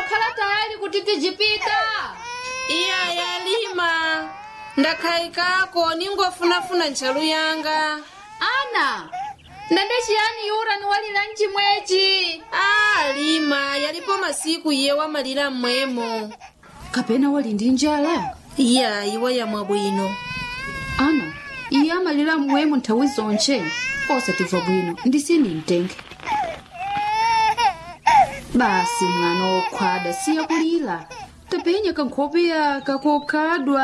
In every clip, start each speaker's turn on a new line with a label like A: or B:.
A: wakhala tayali kuti tijipita
B: iya yalima ndakhayikako ningofunafuna ntchalu yanga
A: ana ndende chiyani yura niwalira mchimwechi
B: a lima yalipo masiku iye wamalira mmwemo
A: kapena wali ndi njala
B: iya iwa yamwa bwino
A: ana iye amalira mmwemo nthawi zonche osatimva bwino ndisini mtenge basi mwana wokhwada siya kulira tapenya kankhope yaka kokhadwa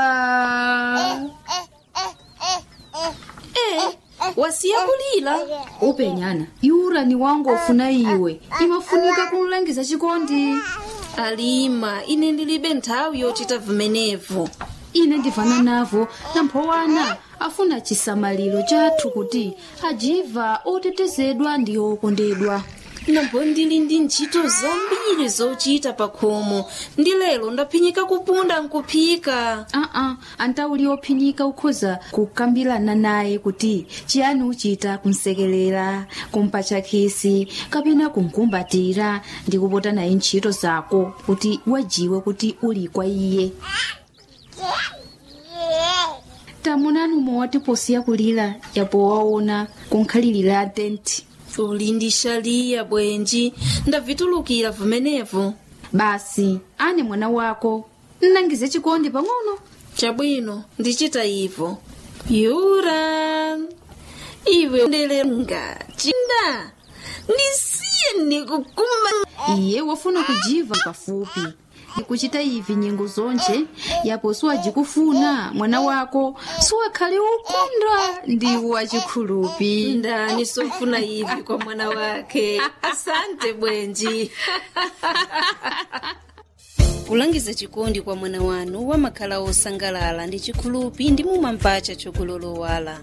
B: e wasiya kulira
A: upenyana yura ni wangu ofuna iwe imafunika kumlangiza chikondi
B: alima ine ndilibe nthawi yochita vimenevo
A: ine ndivana navo namphowana afuna chisamaliro chathu kuti ajiva otetezedwa ndi okondedwa
B: nambo ndili ndi ntchito zambiri zochita pa khomo ndi lero ndaphinyika kupunda nkuphika
A: aa antauli ophinyika ukhoza kukambirana naye kuti chiyani uchita kumsekelera kumpatcha khisi kapena kumkumbatira ndi kupota naye ntchito zako kuti wajiwe kuti uli kwa iye tamunani umowati posiya kulira yapo waona kunkhalirira tenti
B: uli ndi shaliya bwenji ndavitulukira vimenevo
A: basi ane mwana wako nnangize chikondi pang'ono
B: chabwino ndichita ivo yura iwe ndelenga chinda ndisiye ndikukuma
A: iye wafuna kujiva pafupi kuchita ivi nyengo zonche yapo siwajikufuna mwana wako siwakhale ukondwa ndi wachikhulupi
B: ndani sofuna ivi kwa mwana wake asante bwenji kulangiza chikondi kwa mwana wanu wamakhala osangalala ndi chikhulupi ndi mumampacha chokulolowala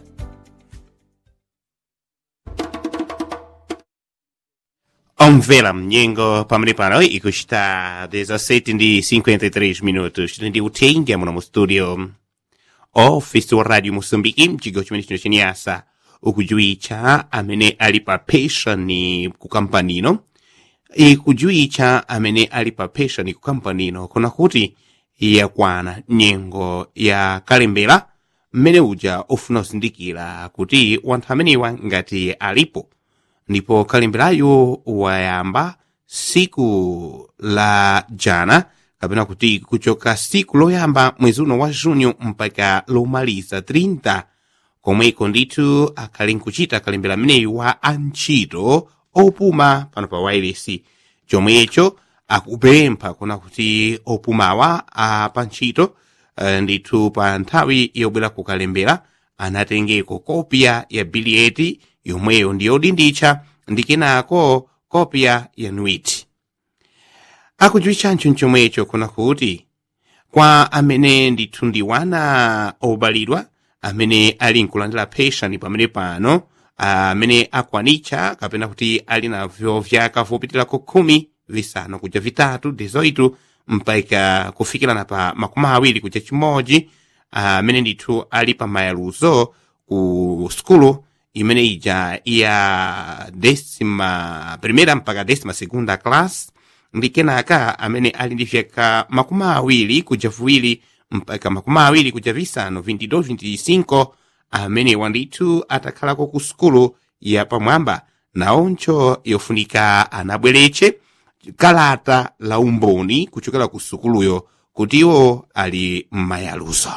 C: Omvela mnyengo pamene pano ikuchita 17 ndi 53 minutos ndi uthenga muno mu studio ofisi wa radio moçambique mchigawo chimene chino chenyasa ukujuwitcha amene ali pa penshoni ku kampanino ikujuwitcha amene ali pa penshoni ku kampanino kuna kuti yakwana nyengo ya kalembera mmene uja ofuna kuzindikira kuti wanthu amenewa ngati alipo ndipo kalemberayo wayamba siku la jana kapena kuti kuchoka siku loyamba mwezi uno wa junho mpaka lomaliza 30 komweko ndithu akhali nkuchita kalembera ameneyu wa antchito opuma pano pa wairesi chomwecho akupempha kuna kuti opumawa a pa ntchito eh, ndithu pa nthawi yobwera kukalembera anatengeko kopya ya biliyeti yomweyo ndiyodinditcha ndi kenako kopya ya nwiti akujuwitchancho chomwecho kuna kuti kwa amene ndithu ndi wana obalidwa amene ali nkulandira penshoni pamene pano amene akwanitcha kapena kuti ali navyo vyaka vopitirako khumi visanu kuja vitatu 18 mpaka kufikirana pa makumi awiri kuja chimodzi amene ndithu ali pa mayaluzo ku skulu imene ija ya desima primera mpaka desima segunda class ndi kenaka amene ali ndi vyaka makumi awiri kuja viwiri mpaka makumi awiri kuja visanu 22 25 amenewa ndithu atakhalako ku sukulu ya pamwamba naoncho yofunika anabweretche kalata la umboni kuchokera ku sukuluyo kuti iwo ali m'mayaluzo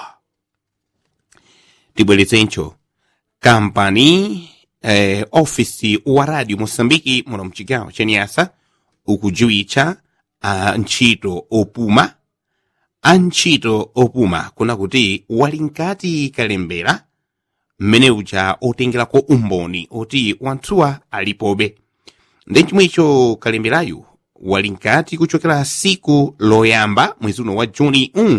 C: tibweretsencho kampani eh, ofisi wa radio moçambike muno mchigawo chenyasa ukujuwitcha a ntchito opuma antchito opuma kuna kuti wali nkati kalembera mmene uja otengerako umboni oti wanthuwa alipobe ndi chomwecho kalemberayu wali nkati kuchokera siku loyamba mwezi uno wa juni 1